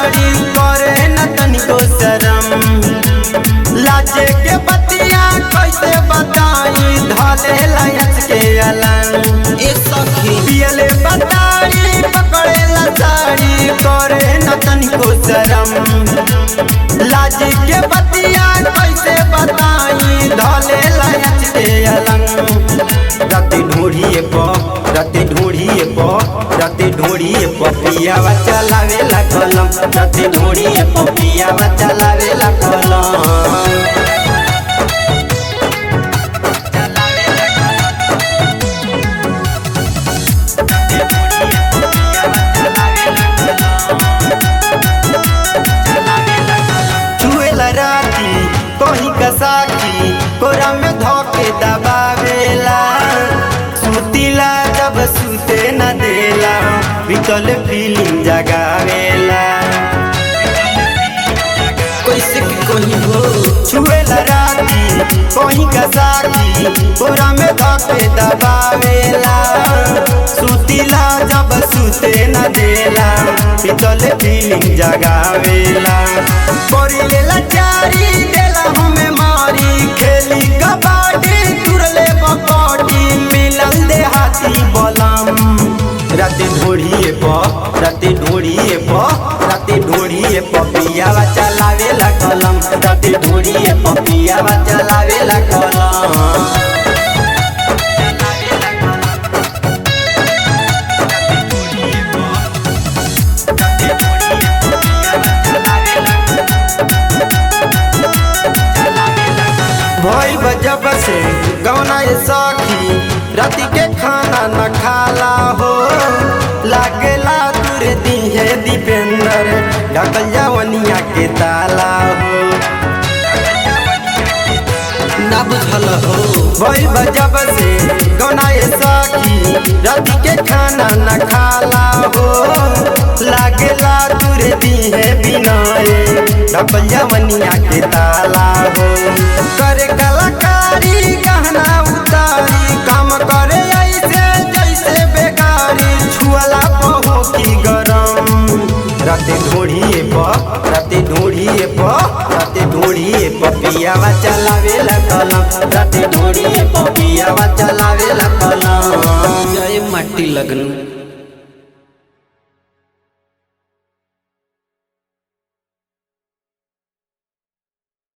ताड़ी करे न तनिको शरम लाजे के बतिया कैसे बताई धले लयच के अलंग ए सखी पियले बताड़ी पकड़े साड़ी करे न तनिको शरम लाजी के बतिया कैसे बताई धले लयच के अलंग राते ढूढ़िए प राते ढूढ़िए प राते ढूढ़िए प पियावा चलावे ला कलम राते ढूढ़िए प पियावा चलावे ला कलम छुएला राती कहीं कसाकी कोरा में धोके दबावेला सुतीला जब सुते न देला बिकल फीलिंग जगावेला कैसे के कहीं हो छुएला राती कहीं कसाकी कोरा में धोके दबावेला सुतीला जब सुते न देला बिकल फीलिंग जगावेला करी लेला चारी देला हमें मारी खेली कबाडी तुरले बकटी मिलल देहाती बलम राते ढोड़िए प राते ढोड़िए प राते ढोड़िए प पियावा चलावेला कलम राते ढोड़िए प पियावा चलावेला कलम भइल बजब से गौना ये सखी राति के खाना न खाला हो लागेला तुरे दिहे दीपेंद्र ढकल जवनिया के ताला हो ना बुझल हो भइल बजब से गौना ये सखी राति के खाना न खाला हो लागेला तुरे दिहे बिनाए ढकल जवनिया के ताला हो करे कलाकारी गहना उतारी काम करे ऐसे जैसे बेकारी छुअला पहो की गरम राते ढोढ़िए प राते ढोढ़िए प राते ढोढ़िए प पियावा चलावेला कलम राते ढोढ़िए प पियावा चलावेला कलम जय माटी लगन